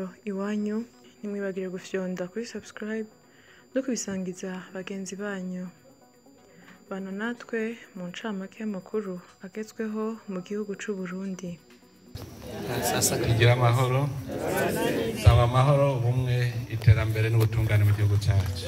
iwanyu ntimwibagire gufyonda kuri subscribe no kubisangiza bagenzi banyu bana natwe mu ncamake y'amakuru agezweho mu gihugu c'u Burundi sasa tugira amahoro saba amahoro ubumwe iterambere n'ubutungane mu gihugu cyacu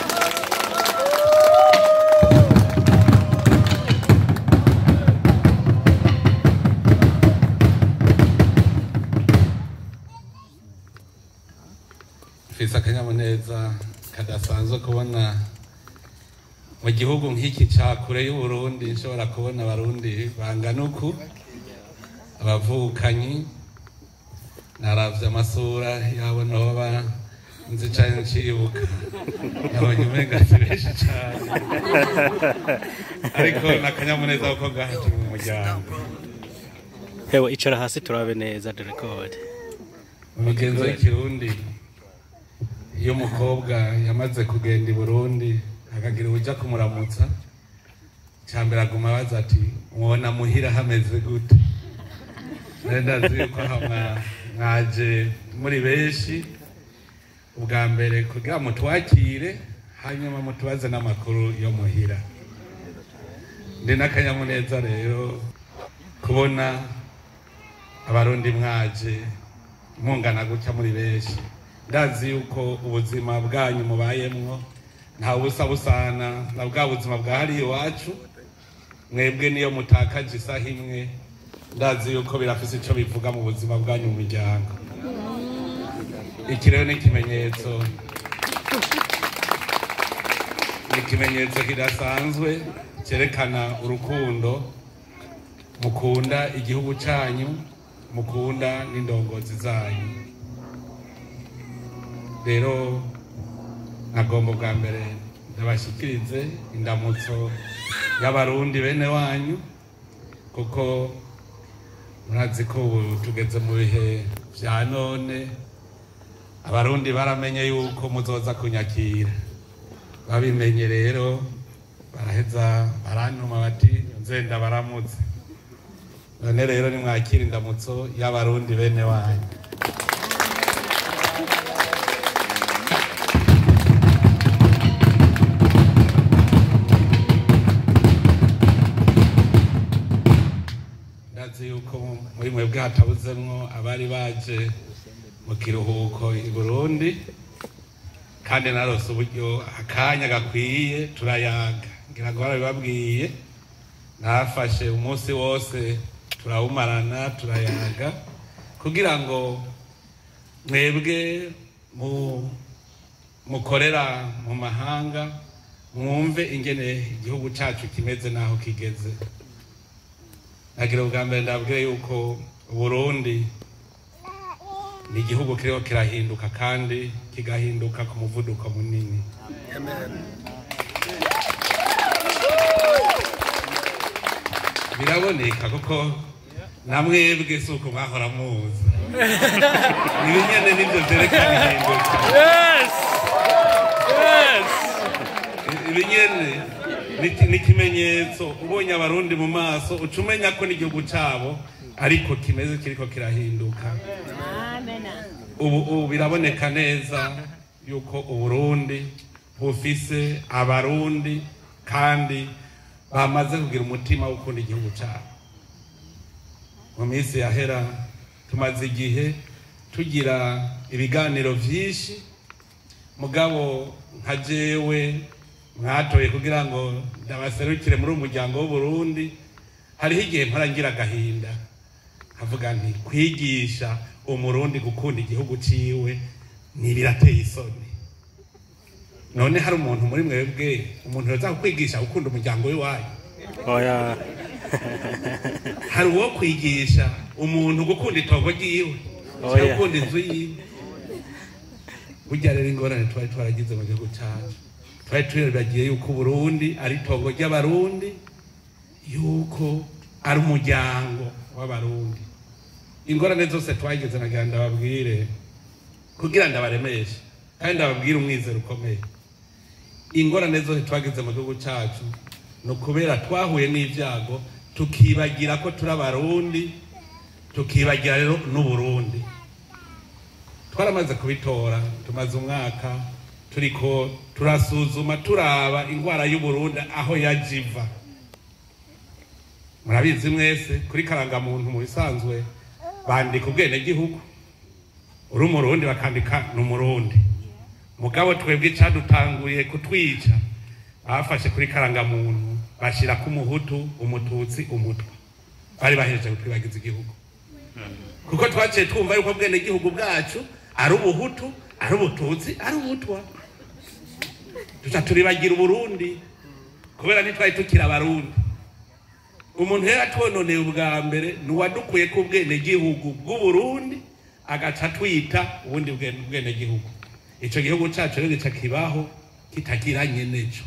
mfise akanyamuneza kadasanzwe kubona mu gihugu nk'iki ca kure y'uburundi nshobora kubona abarundi bangana uku abavukanyi naravye amasura yabo noba nzi cane ncibuka nabonye umenga si benshi cane ariko nakanyamuneza kuko ngaha turi mu muryango hewe icara hasi turabe neza direkode mu migenzo y'ikirundi iyo umukobwa yamaze kugenda i burundi akagira uja kumuramutsa cambere aguma abaza ati mwona muhira hameze gute nari ndazi yuko aha mwa- mwaje muri benshi ubwa mbere kugira mutwakire hanyuma mutubaze n'amakuru yo muhira ndi n'akanyamuneza rero kubona abarundi mwaje mungana gutya muri benshi ndazi yuko ubuzima bwanyu mubayemwo nta busa busana na bwa buzima bwa hariya iwacu mwebwe niyo mutakaje isaha imwe ndazi yuko birafise ico bivuga mu buzima bwanyu mu miryango iki rero ni ikimenyetso ni ikimenyetso kidasanzwe cyerekana urukundo mukunda igihugu cyanyu mukunda n'indongozi zanyu rero nagomba bwa mbere ndabashyikirize indamutso y'abarundi bene wanyu kuko murazi ko ubu tugeze mu bihe bya none abarundi baramenye yuko muzoza kunyakira babimenye rero baraheza barantuma bati nzenda baramutse none rero nimwakira indamutso y'abarundi bene wanyu ndazi yuko muri mwebwe hatabuzemwo abari baje mu kiruhuko i burundi kandi narose uburyo akanya gakwiye turayaga ngira ngo barabibabwiye nafashe umunsi wose turawumarana turayaga kugira ngo mwebwe mu mukorera mu mahanga mwumve ingene igihugu cyacu kimeze n'aho kigeze nagira ubwa mbere ndabwire yuko uburundi ni igihugu kiriho kirahinduka kandi kigahinduka ku muvuduko munini biraboneka kuko namwebwe si uko mwahora muzi ibi nyene nivyo vyerekana ihinduka ibi nyene ni- ni ikimenyetso ubonye abarundi mu maso uca umenya ko n'igihugu cabo ariko kimeze kiriko kirahinduka ubu ubu biraboneka neza yuko uburundi bufise abarundi kandi bamaze kugira umutima wo gukunda igihugu cabo mu minsi yahera tumaze igihe tugira ibiganiro vyinshi mugabo nka jewe mwatoye kugira ngo ndabaserukire muri uyu muryango w'uburundi hariho igihe mpora ngira agahinda nkavuga nti kwigisha umurundi gukunda igihugu ciwe ntibirateye isoni none hari umuntu muri mwebwe umuntu yoza kukwigisha gukunda umuryango w'iwanyu oya hari uwo kwigisha umuntu gukunda itongo ryiwe Oya. cyangwa gukunda inzu yiwe burya rero ingorane twari twaragize mu gihugu cyacu twari turibagiye yuko uburundi ari itongo ry'abarundi yuko ari umuryango w'abarundi ingorane zose twagize nagira ndababwire kugira ndabaremeshe kandi ndababwire umwizero ukomeye ingorane zose twagize mu gihugu cyacu ni ukubera twahuye n'ibyago tukibagira ko turi abarundi tukibagira rero n'uburundi twaramaze kubitora tumaze umwaka turiko turasuzuma turaba indwara y'uburundi aho yajiva murabizi mwese kuri karangamuntu mu bisanzwe bandika ubwenegihugu uri umurundi bakandika ni umurundi mugabo twebwe icadutanguriye kutwica bafashe kuri karangamuntu bashirako umuhutu umututsi umutwa bari bahereje kutwibagiza igihugu kuko twaciye twumva yuko bwenegihugu bwacu ari ubuhutu ari ubututsi ari ubutwa duca turibagira uburundi kubera ntitwari tukiri abarundi umuntu rero atwononeye ubwa mbere ni uwadukuye ku bwenegihugu bw'uburundi agaca twita ubundi bwene- bwenegihugu ico gihugu cacu rero gica kibaho kitagira nyeneco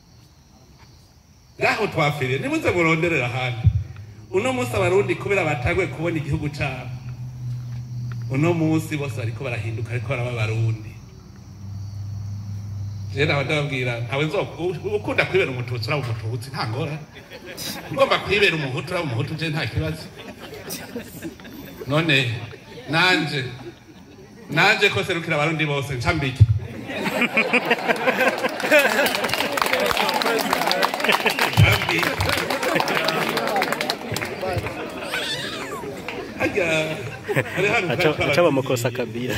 ngaho twafiriye nimuze muronderera ahandi uno munsi abarundi kubera bataguye kubona igihugu cabo uno munsi bose bariko barahinduka ariko baraba abarundi je nawe ndababwira ntawe nzo ukunda kwibera umututsi uraba umututsi nta ngora ugomba kwibera umuhutu uraba umuhutu je nta kibazo none nanje nanje ko serukira abarundi bose ncambike ncambike harya hari hano aca bamukosa kabira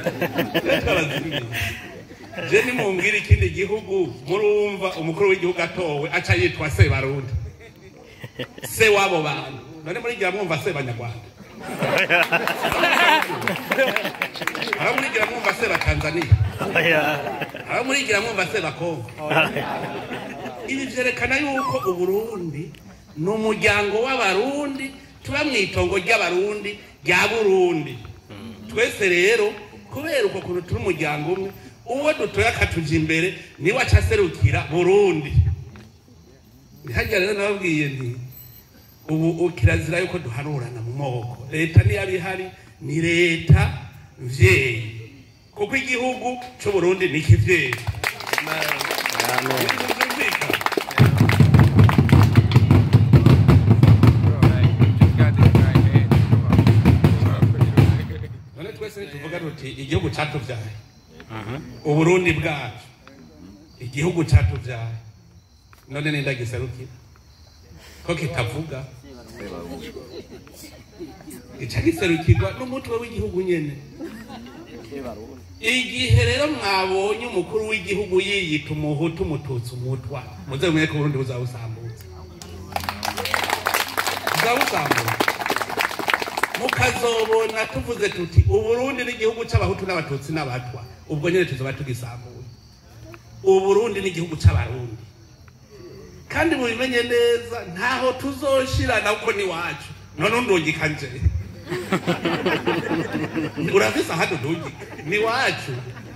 je nimumbwira ikindi gihugu murumva umukuru w'igihugu atowe aca yitwa sebarundi se w'abo bantu none murigira mwumva se banyarwanda aho murigira mwumva se batanzaniya aho murigira mwumva se bakongo ibi vyerekana yuko uburundi ni umuryango w'abarundi tuba mu itongo ry'abarundi rya burundi twese rero kubera uko kuntu turi umuryango umwe uwo dutoye akatuja imbere niwe aca aserukira burundi ntihajya rero nababwiye nti ubu kirazira yuko duharurana mu moko leta niyo ihari ni leta mvyeyi kuko igihugu c'uburundi ni ikivyeyi Byumvikana? none twese tuvuga tuti igihugu catuvyaye uburundi bwacu igihugu catuvyaye none ninda giserukira ko kitavuga gica giserukirwa n'umutwe w'igihugu nyene igihe rero mwabonye umukuru w'igihugu yiyita umuhutu umututsi umutwa muze mumenye ko uburundi buzabusambutsa buzabusambutsa mukazobona tuvuze tuti uburundi n'igihugu c'abahutu n'abatutsi n'abatwa ubwo nyene tuzoba tugisambuye uburundi n'igihugu c'abarundi kandi mubimenye neza ntaho tuzoshirana kuko ni wacu none undungika nje urafise ahandi undungika ni wacu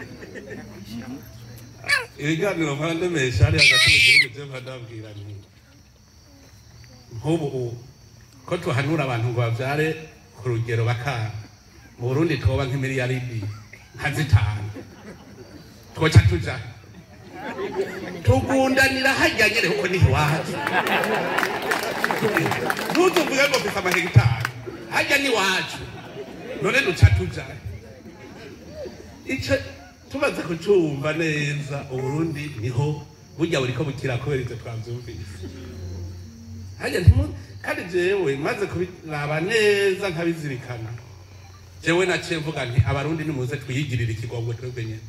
ibiganiro mpandemesha hari hagati mu gihugu je mpandabwira nti nk'ubu ubu ko tuhanura abantu ngo bavyare ku rugero bakanga mu burundi twoba nk'imiliyaridi nka zitanu twoca tuja tugundanira hajya nyene kuko ni iwacu ntuzuvuge ngo mfise amahegitari hajya ni iwacu none duca tuja ico tumaze kucumva neza uburundi niho burya buriko bukira kubera ivyo twavyumvise hajya ntimu kandi jewe maze kubiraba neza nkabizirikana jewe naciye mvuga nti abarundi nimuze twiyigirire ikigongo twebwe nyene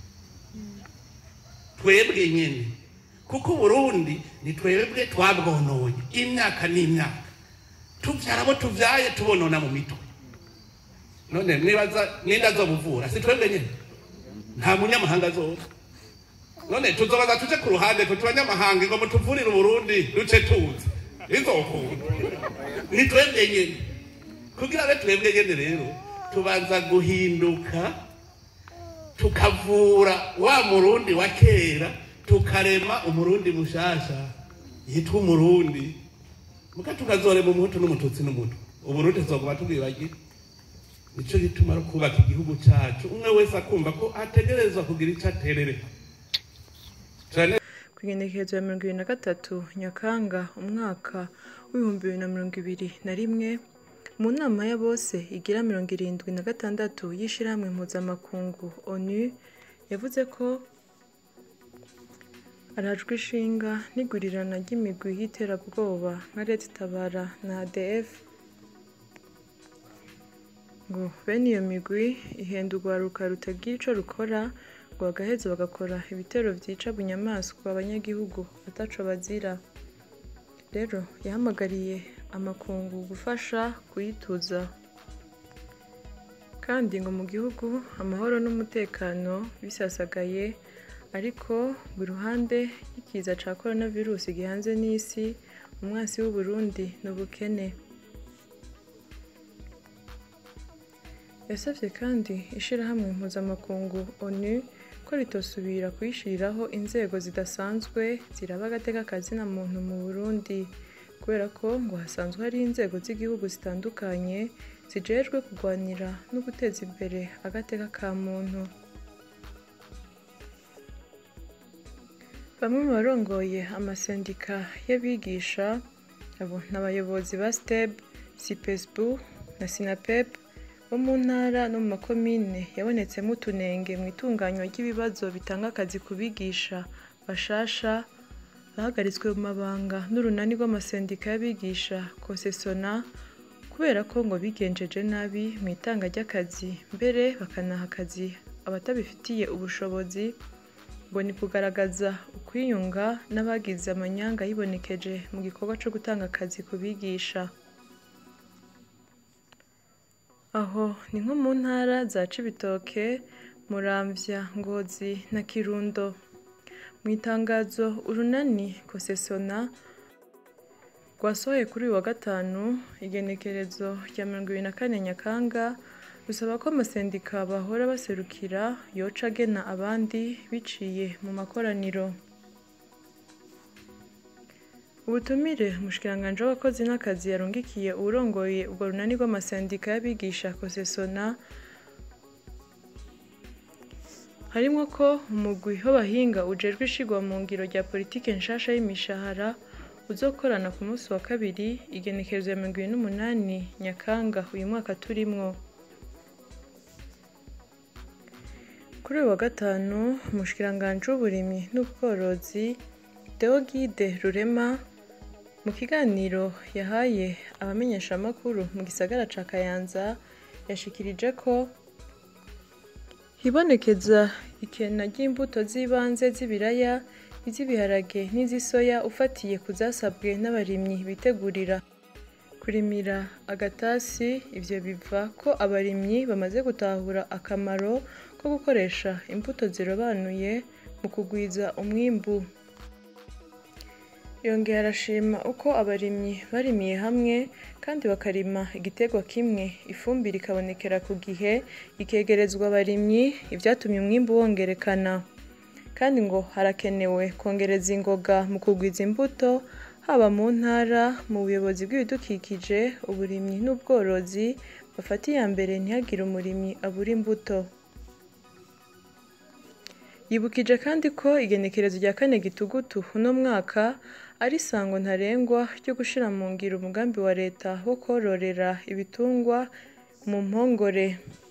twebwe nyene kuko uburundi ni twebwe twabwonoye imyaka n'imyaka tuvyara abo tuvyaye tubonona mu mitwe none nibaza ninde azobuvura si twebwe nyene nta munyamahanga azoza none tuzobaza tuje ku ruhande tuti banyamahanga ngo mutuvurire uburundi duce tuzi bizokunda ni twebwe nyene kugira abe twebwe nyene rero tubanza guhinduka tukavura wa murundi wa kera tukarema umurundi mushasha yitwa umurundi muka tukazorema umuhutu n'umututsi n'umutu uburundi tuzoguma tubwibagira nico gituma ari kubaka igihugu cacu umwe wese akumva ko ategerezwa kugira ico aterere Turane- ku igenekerezo ya mirongo ibiri na gatatu nyakanga umwaka w'ibihumbi bibiri na mirongo ibiri na rimwe mu nama ya bose igira mirongo irindwi na gatandatu y'ishirahamwe mpuzamakungu onu yavuze ko arajwe ishinga n'igurirana ry'imigwi y'iterabwoba nka leta tabara na adf ngo bene iyo migwi ihenda urwaruka rutagira ico rukora ngo bagaheza bagakora ibitero vyica bunyamaswa abanyagihugu ataco bazira rero yahamagariye amakungu gufasha kuyituza kandi ngo mu gihugu amahoro n'umutekano bisasagaye ariko ngo iruhande y'ikiza ca coronavirus gihanze n'isi umwasi w'uburundi ni ubukene yasavye kandi ishirahamwe mpuzamakungu onu ko ritosubira kuyishiriraho inzego zidasanzwe ziraba agateka kazina muntu mu burundi kubera ko ngo hasanzwe hari inzego z'igihugu zitandukanye zijejwe kurwanira no guteza imbere agateka ka muntu bamwe mu barongoye amasendika y'abigisha abo ni abayobozi ba steb sipesbu na sinapep bo mu ntara no mu makomine yabonetsemo utunenge mu itunganywa ry'ibibazo bitanga akazi ku bigisha bashasha bahagaritswe mu mabanga n'urunani rw'amasendika y'abigisha kosesona kubera ko ngo bigenjeje nabi mu itanga ry'akazi mbere bakanaha akazi abatabifitiye ubushobozi ngo ni kugaragaza ukwiyunga n'abagize amanyanga yibonekeje mu gikorwa cyo gutanga akazi ku bigisha aho ni nko mu ntara za cibitoke muramvya ngozi na kirundo mu itangazo urunani kosesona rwasohoye kuri uyu wa gatanu igenekerezo rya mirongo ibiri na kane nyakanga rusaba ko amasendika bahora baserukira yoca agena abandi biciye mu makoraniro ubutumire umushikiranganji w'abakozi n'akazi yarungikiye uwurongoye urwo runani rw'amasendika y'abigisha kosesona harimo ko umugwi w'abahinga ujejwe ishigwa mu ngiro rya politike nshasha y'imishahara uzokorana ku munsi wa kabiri igenekerezo ya mirongo ibiri n'umunani nyakanga uyu mwaka turimwo kuri uyu wa gatanu umushikiranganji w'uburimyi n'ubworozi deogide rurema mu kiganiro yahaye abamenyeshamakuru mu gisagara ca kayanza yashikirije ko hibonekeza ikena ry'imbuto z'ibanze z'ibiraya iz'ibiharage n'iz'isoya ufatiye ku zasabwe n'abarimyi bitegurira kurimira agatasi ivyo biva ko abarimyi bamaze gutahura akamaro ko gukoresha imbuto zirobanuye mu kugwiza umwimbu yongeye arashima uko abarimyi barimiye hamwe kandi bakarima igiterwa kimwe ifumbire ikabonekera ku gihe ikegerezwa abarimyi ibyatumye umwimbu wongerekana kandi ngo harakenewe kongereza ingoga mu kugwiza imbuto haba mu ntara mu buyobozi bw'ibidukikije uburimyi n'ubworozi bafata iya mbere ntihagire umurimyi abura imbuto yibukije kandi ko igenekerezo rya kane gitugutu uno mwaka ari isango ntarengwa ryo gushyira mu ngiro umugambi wa leta wo kororera ibitungwa mu mpongore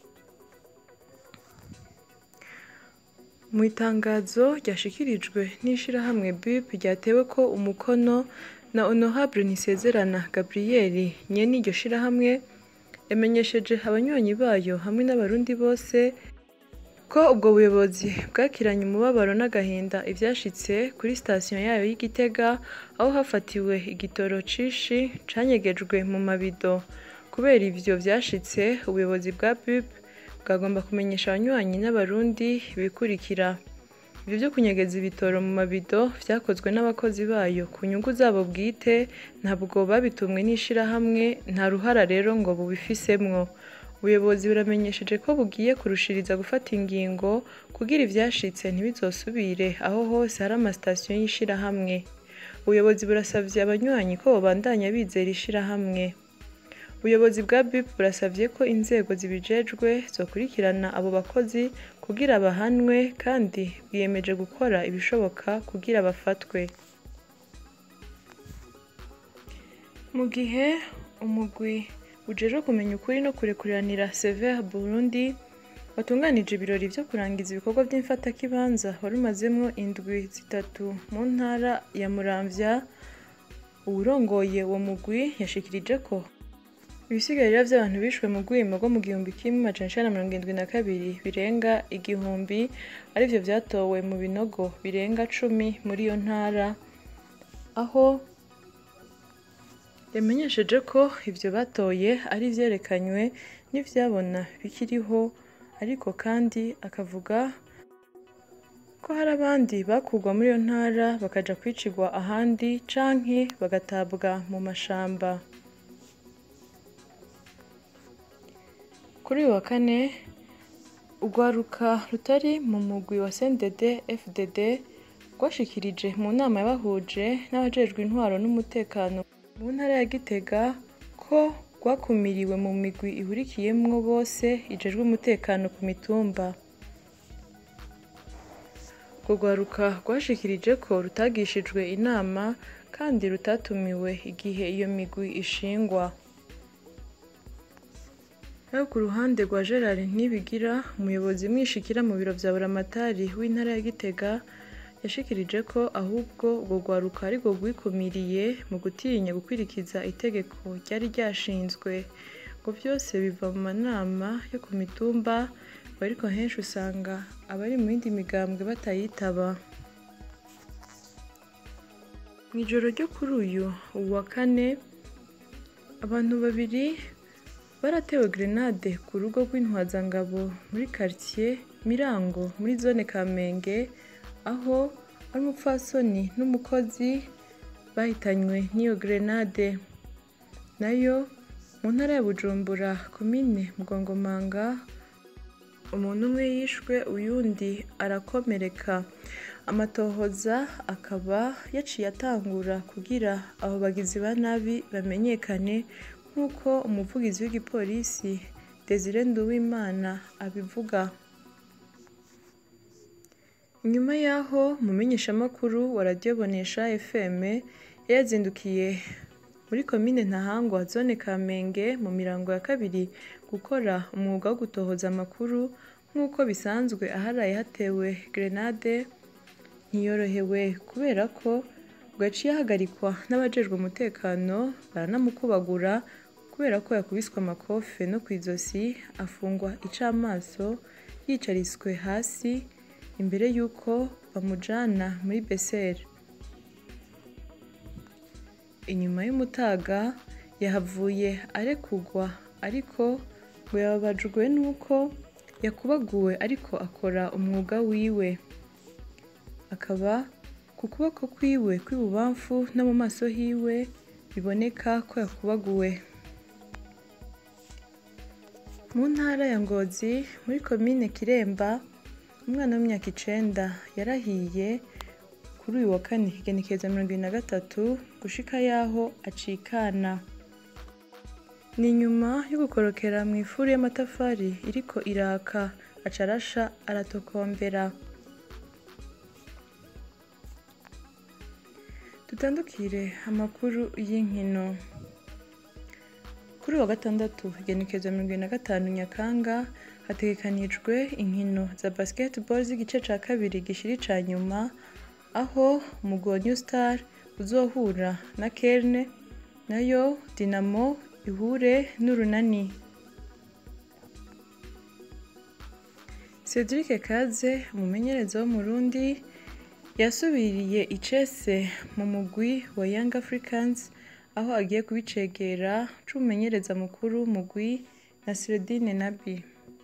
mu itangazo ryashikirijwe n'ishyirahamwe bip ryatewe ko umukono na honorable nisezerana gabriel nyene iryo shyirahamwe yamenyesheje abanywanyi bayo hamwe n'abarundi bose ko ubwo buyobozi bwakiranye umubabaro n'agahinda ibyashitse kuri sitasiyo yayo y'igitega aho hafatiwe igitoro cishi canyegejwe mu mabido kubera ivyo vyashitse ubuyobozi bwa bip bwagomba kumenyesha abanywanyi n'abarundi bikurikira ibyo byo kunyegeza ibitoro mu mabido vyakozwe n'abakozi bayo ku nyungu zabo bwite ntabwo babitumwe n'ishirahamwe nta ruhara rero ngo bubifisemwo ubuyobozi buramenyesheje ko bugiye kurushiriza gufata ingingo kugira ivyashitse ntibizosubire aho hose hari amasitasiyo y'ishirahamwe ubuyobozi burasavye abanywanyi ko bobandanya bizera ishirahamwe ubuyobozi bwa bip burasavye ko inzego zibijejwe zokurikirana abo bakozi kugira bahanwe kandi bwiyemeje gukora ibishoboka kugira bafatwe mu gihe umugwi ujejwe kumenya ukuri no kurekuriranira Sever Burundi watunganije ibirori vyo kurangiza ibikorwa vy'imfatakibanza wari umazemwo indwi zitatu mu ntara ya Muramvya uwurongoye uwo mugwi yashikirije ko ibisigarira vy'abantu bishwe mu rwimo rwo mu gihumbi kimwe amajana icenda na mirongo indwi na kabiri birenga igihumbi arivyo vyatowe mu binogo birenga cumi muri iyo ntara aho yamenyesheje ko ivyo batoye ari ivyerekanywe n'ivyabona bikiriho ariko kandi akavuga ko hari abandi bakurwa muri iyo ntara bakaja kwicirwa ahandi canke bagatabwa mu mashamba kuri uyu wa kane urwaruka rutari mu mugwi wa CNDD FDD rwashikirije mu nama yabahuje n'abajejwe intwaro n'umutekano mu ntara ya Gitega ko rwakumiriwe mu migwi ihurikiyemwo bose ijejwe umutekano ku mitumba urwo rwaruka rwashikirije ko rutagishijwe inama kandi rutatumiwe igihe iyo migwi ishingwa naho ku ruhande rwa Gerard Ntibigira umuyobozi mwishikira mu biro vya Buramatari w'intara ya Gitega yashikirije ko ahubwo urwo rwaruka arirwo rwikumiriye mu gutinya gukwirikiza itegeko ryari ryashinzwe ngo vyose biva mu manama yo ku mitumba ariko henshi usanga abari mu yindi migambwe batayitaba mu ijoro ryo kuri uyu uwa kane abantu babiri baratewe grenade ku rugo rw'intwazangabo muri quartier Mirango muri zone Kamenge aho ari umupfasoni n'umukozi bahitanywe n'iyo grenade nayo mu ntara ya Bujumbura komine Mugongomanga umuntu umwe yishwe uyundi arakomereka amatohoza akaba yaciye atangura kugira abo bagizi ba nabi bamenyekane nk'uko umuvugizi w'igipolisi Desire Nduwimana abivuga nyuma y'aho mumenyeshamakuru wa radiyo bonesha fm yazindukiye muri komine ntahangwa zone kamenge mu mirango ya kabiri gukora umwuga wo gutohoza amakuru nk'uko bisanzwe aharaye hatewe grenade ntiyorohewe kubera ko bwaciye ahagarikwa n'abajejwe umutekano baranamukubagura kubera ko yakubiswe amakofe no ku izosi afungwa icamaso yicariswe hasi imbere y'uko bamujana muri beseri inyuma y'umutaga yahavuye arekugwa ariko ngo yababajwe n'uko yakubaguwe ariko akora umwuga wiwe akaba ku kuboko kwiwe kw'ibubamfu no mu maso hiwe biboneka ko yakubaguwe mu ntara ya ngozi muri komine kiremba umwana w'imyaka icenda yarahiye kuri uyu wa kane igenekereza mirongo ibiri na gatatu gushika yaho acikana ni nyuma yo gukorokera mu ifuru y'amatafari iriko iraka acarasha aratokombera dutandukire amakuru y'inkino kuri wa gatandatu igenekereza mirongo ibiri na gatanu nyakanga hategekanijwe inkino za basketball z'igice ca kabiri gishiri ca nyuma aho umugwi wa new star uzohura na kerne nayo dinamo ihure n'urunani cedric kaze umumenyereza w'umurundi yasubiriye icese mu mugwi wa young africans aho agiye kubicegera c'umumenyereza mukuru w'umugwi nasiredine nabi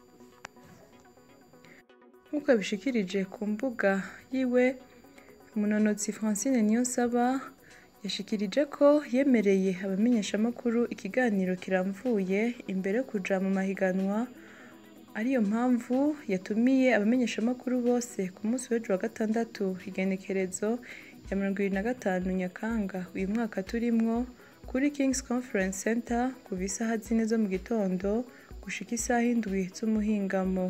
nk'uko yabishikirije ku mbuga yiwe umunonotsi francine niyonsaba yashikirije ko yemereye abamenyeshamakuru ikiganiro kiramvuye imbere yo kuja mu mahiganwa ariyo mpamvu yatumiye abamenyeshamakuru bose ku munsi w'ejo wa gatandatu igenekerezo ya mirongo ibiri na gatanu nyakanga uyu mwaka turimwo kuri king's conference center kuva isaha zine zo mu gitondo gushika isaha indwi z'umuhingamo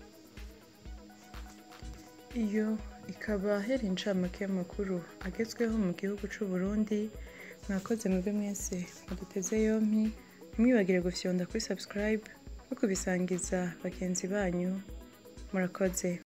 iyo ikaba yari incamake y'amakuru agezweho mu gihugu c'u Burundi mwakoze mwebwe mwese muduteze yompi ntimwibagire gufyonda kuri subscribe no kubisangiza bagenzi banyu murakoze